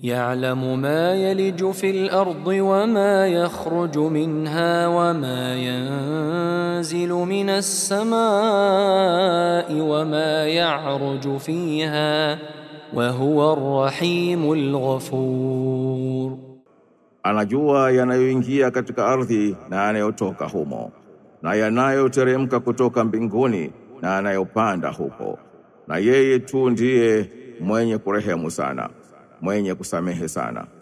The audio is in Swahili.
يعلم ما يلج في الأرض وما يخرج منها وما ينزل من السماء وما يعرج فيها وهو الرحيم الغفور Anajua yanayoingia katika ardhi na yanayotoka humo na yanayoteremka kutoka mbinguni na yanayopanda huko, na yeye tu ndiye mwenye kurehemu sana, mwenye kusamehe sana.